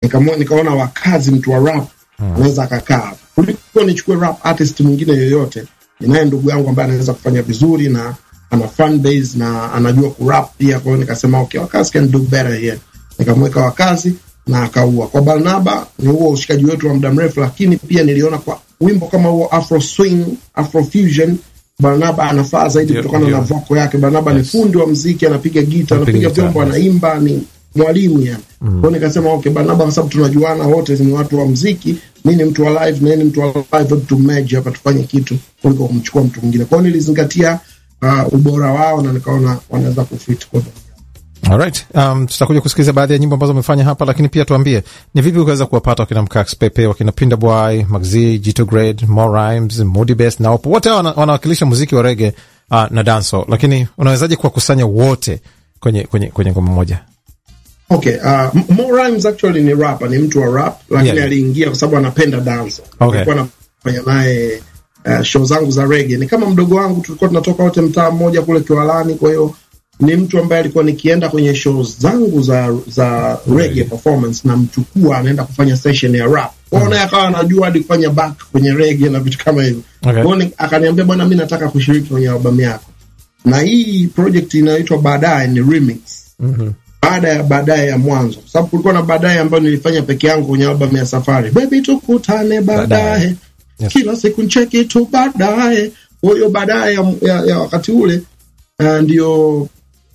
Nikamwa- nikaona wakazi mtu wa rap anaweza akakaa hapa kuliko nichukue rap artist mwingine yoyote. Ninaye ndugu yangu ambaye anaweza kufanya vizuri na ana fan base na anajua kurap pia. Kwa hiyo nikasema okay, wakazi can do better here. Nikamweka wakazi na akaua. Kwa Barnaba ni huo ushikaji wetu wa muda mrefu, lakini pia niliona kwa wimbo kama huo Afro swing, Afro fusion Barnaba anafaa zaidi Ndio, kutokana ndio. na voko yake. Barnaba Yes. ni fundi wa mziki, anapiga gita, Anapiga anapiga gita, vyombo, yes. anaimba, ni mwalimu yani. Kwa hiyo nikasema okay, Barnaba kwa sababu tunajuana wote ni watu wa mziki, mimi ni mtu wa live na yeye ni mtu wa live, hebu tu merge hapa tufanye kitu kuliko kumchukua mtu mwingine. Kwa hiyo nilizingatia uh, ubora wao na nikaona wanaweza kufit kwa Alright. Um, tutakuja kusikiliza baadhi ya nyimbo ambazo umefanya hapa, lakini pia tuambie ni vipi ukaweza kuwapata wakina Mkax Pepe, wakina Pinda Boy, Maxi, Jito Grade, More Rhymes, Moody Best na Opo. Wote hawa wana- wanawakilisha muziki wa rege uh, na danso, lakini unawezaje kuwakusanya wote kwenye kwenye kwenye ngoma moja? Okay, uh, M- Mo Rhymes actually ni rapper, ni mtu wa rap lakini Yeah. aliingia kwa sababu anapenda dance. Okay. Nilikuwa nafanya naye uh, show zangu za reggae. Ni kama mdogo wangu, tulikuwa tunatoka wote mtaa mmoja kule Kiwalani, kwa hiyo ni mtu ambaye alikuwa nikienda kwenye shows zangu za za reggae performance na mchukua anaenda kufanya session ya rap. Kwa hiyo naye akawa anajua hadi kufanya back kwenye reggae na vitu kama hivyo. Okay. Kwa hiyo ni- akaniambia bwana, mimi nataka kushiriki kwenye albamu yako. Na hii project inayoitwa baadaye ni remix baada ya baadaye ya mwanzo, kwa sababu kulikuwa na baadaye ambayo nilifanya peke yangu kwenye albamu ya Safari, baby tukutane Baadaye. baadaye, Yes. kila siku ncheki tu baadaye. Kwa hiyo baadaye ya, ya, ya wakati ule uh, ndio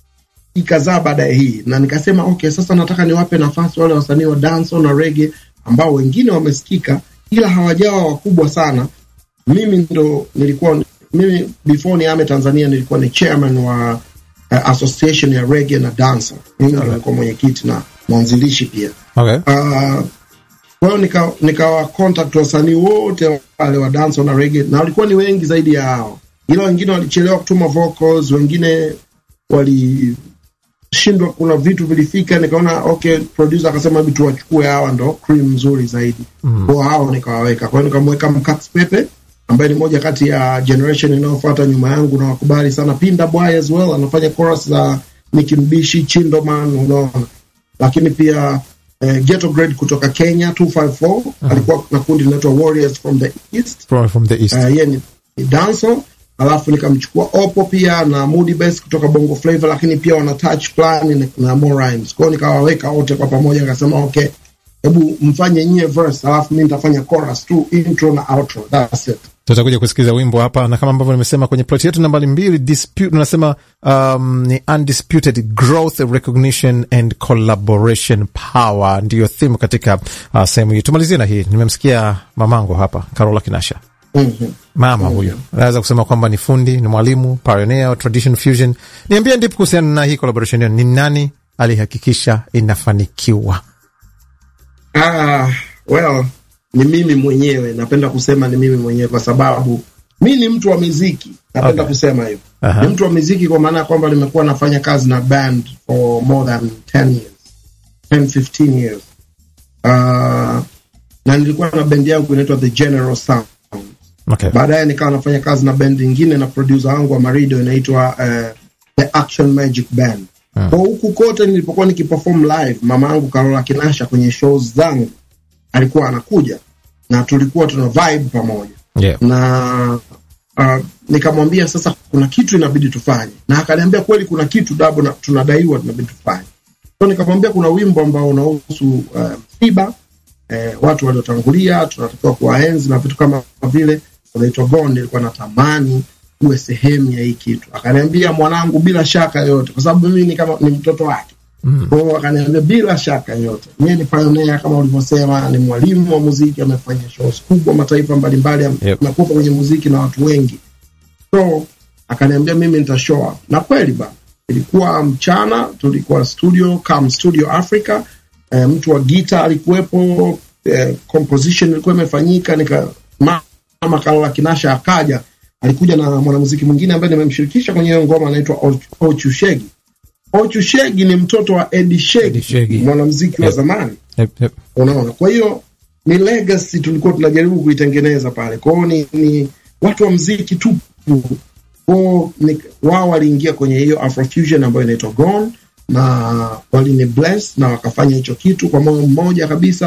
ikazaa baadaye hii, na nikasema okay, sasa nataka niwape nafasi wale wasanii wa dancehall na reggae ambao wengine wamesikika ila hawajawa wakubwa sana. Mimi ndo nilikuwa mimi before niame Tanzania nilikuwa ni chairman wa uh, association ya reggae na dancehall. Mimi ndo nilikuwa mwenyekiti na mwanzilishi pia. Okay. Uh, kwa hiyo nika, nikawa contact wasanii wote wale wa dance na reggae, na walikuwa ni wengi zaidi ya hao, ila wengine walichelewa kutuma vocals, wengine walishindwa, kuna vitu vilifika, nikaona okay, producer akasema hebu tuwachukue hawa, ndo cream nzuri zaidi mm. kwa hao nikawaweka. Kwa hiyo nikamweka Mkax Pepe ambaye ni moja kati ya generation inayofuata nyuma yangu, na wakubali sana. Pinda Boy as well anafanya chorus za Nicki Mbishi, Chindoman, unaona lakini pia eh, Ghetto Grade kutoka Kenya 254 alikuwa na kundi linaitwa Warriors from the East. From, from the East. Uh, yeye ni, ni dancer alafu nikamchukua Opo pia na Moody Best kutoka Bongo Flava, lakini pia wana touch plan na, na More Rhymes. Kwa hiyo nikawaweka wote kwa pamoja, nikasema okay, hebu mfanye nyie verse, alafu mimi nitafanya chorus tu, intro na outro, that's it. tutakuja kusikiliza wimbo hapa na kama ambavyo nimesema kwenye plot yetu nambari mbili dispute unasema um, ni undisputed growth recognition and collaboration power ndiyo theme katika uh, sehemu hii tumalizie na hii nimemsikia mamangu hapa carola kinasha Mhm. mama huyu naweza kusema kwamba ni fundi ni mwalimu pioneer wa tradition fusion niambie ndipo kuhusiana na hii collaboration yenu ni nani alihakikisha inafanikiwa Ah, well, ni mimi mwenyewe, napenda kusema ni mimi mwenyewe kwa sababu mi ni mtu wa muziki, napenda Okay. kusema hivyo. Aha. Ni mtu wa muziki kwa maana ya kwamba nimekuwa nafanya kazi na band for more than 10 years, 10 15 years. Uh, na nilikuwa na bendi yangu inaitwa The General Sound. okay. Baadaye nikawa nafanya kazi na bendi ingine na producer wangu wa Marido inaitwa uh, The Action Magic Band. Kwa huku kote nilipokuwa nikiperform live, mama yangu Carola Kinasha kwenye shows zangu alikuwa anakuja na tulikuwa tuna vibe pamoja yeah. na uh, nikamwambia sasa kuna kitu inabidi tufanye, na akaniambia kweli kuna kitu dabo na tunadaiwa tunabidi tufanye. So nikamwambia kuna wimbo ambao unahusu uh, msiba eh, watu waliotangulia tunatakiwa kuwaenzi na vitu kama vile, unaitwa Gone. Nilikuwa natamani uwe sehemu ya hii kitu. Akaniambia mwanangu, bila shaka yote, kwa sababu mimi ni kama ni mtoto wake kwa hiyo akaniambia bila shaka yote, yeye ni pioneer kama ulivyosema, ni mwalimu wa muziki, amefanya shows kubwa mataifa mbalimbali, Yep. amekuwa kwenye muziki na watu wengi. So akaniambia mimi nita show up, na kweli ba ilikuwa mchana, tulikuwa studio Cam Studio Africa. E, mtu wa gita alikuwepo, e, composition ilikuwa imefanyika, nika mama Carola Kinasha akaja, alikuja na mwanamuziki mwingine ambaye nimemshirikisha kwenye hiyo ngoma, anaitwa Och- Ochu Shegi. Ochu Shegi ni mtoto wa Eddie Shegi, Eddie Shegi. mwanamuziki wa Yep. zamani Yep, yep. unaona kwa hiyo ni legacy tulikuwa tunajaribu kuitengeneza pale kwao ni, ni watu wa mziki tupu kwao ni- wao waliingia kwenye hiyo afrofusion ambayo inaitwa Gone na walini bless na wakafanya hicho kitu kwa moyo mmoja kabisa